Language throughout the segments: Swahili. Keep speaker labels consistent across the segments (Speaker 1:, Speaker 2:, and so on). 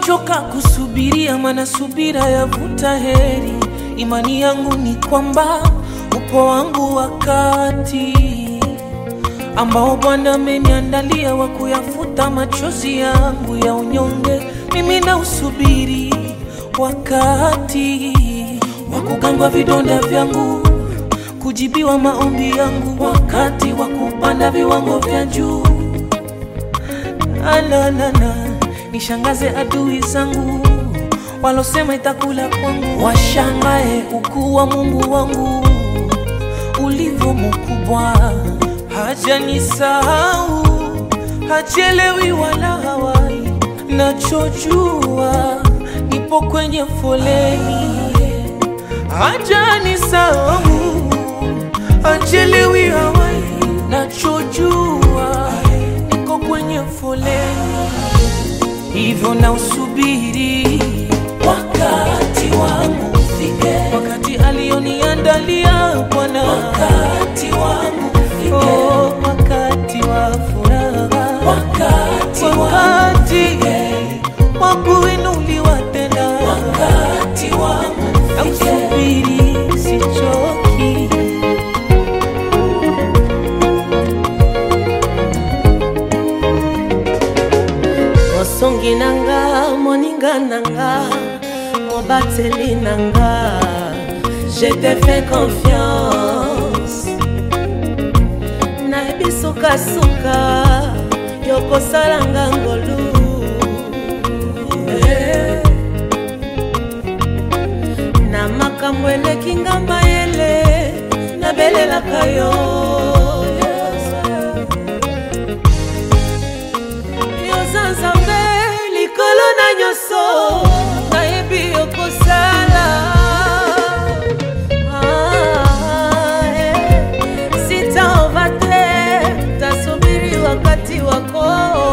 Speaker 1: Nimechoka kusubiria, maana subira yavuta heri. Imani yangu ni kwamba upo wangu wakati ambao Bwana ameniandalia wa kuyafuta machozi yangu ya unyonge. Mimi na usubiri wakati wa kugangwa vidonda vyangu, kujibiwa maombi yangu, wakati wa kupanda viwango vya juu. Alalala, nishangaze adui zangu walosema itakula kwangu, washangae ukuu wa Mungu wangu ulivyo mkubwa. Hajanisahau, hachelewi wala hawai, nachojua nipo kwenye foleni. Hajanisahau, hachelewi hawai, nachojua niko kwenye foleni, hivyo na usubiri wakati wangu ufike, wakati alioniandalia Bwana, wakati wangu ufike, oh, wakati wa furaha, wakati wakati wa kuinuliwa tena, wakati wangu ufike, usubiri sichoki.
Speaker 2: mosongi nanga moninga nanga mobateli nanga je te fais confiance nayebi sukasuka yokosalanga ngolu Eh. na makambo eleki nga mayele nabelelaka yo yoza nzambe likolo na nyonso nayebi okosala Ah, eh. sitaova te tasubiri wakati wako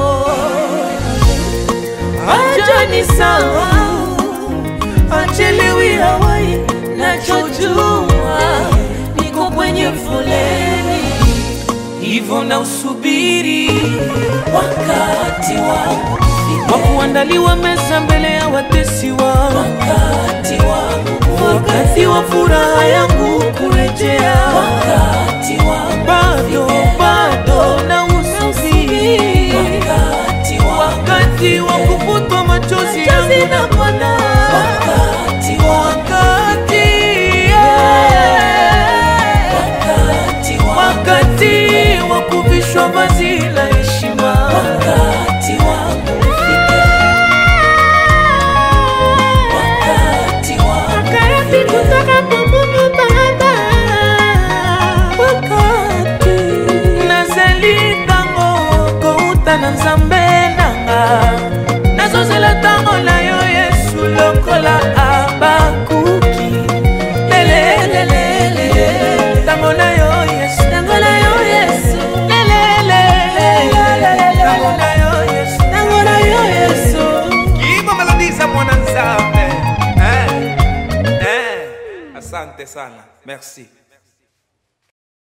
Speaker 1: hajanisahau, hachelewi hawai, nachojua niko kwenye foleni, hivyo na usubiri wakati wangu wa kuandaliwa meza mbele ya watesi wangu, wakati wangu, wakati wa furaha yangu kurejea, wakati wangu bado bado na usubiri wakati wakati wa kufutwa machozi yangu na Bwana, wakati wakati wakati wakati wa kuvishwa vazi la heshima, wakati wangu ufike, wakati wangu
Speaker 2: Karasi kutoka popopo baba
Speaker 1: wakati nazali ntango kouta na nzambe nanga nazozela ntango na yo yesu lokola abakuki lelelelele ntango na yo yesu
Speaker 2: Tango na yo Yesu
Speaker 1: lelelele ntango na yo yesu
Speaker 2: Tango na yo Yesu
Speaker 3: Kiimba melodi za mwana nzambe eh? Eh? Asante sana, merci.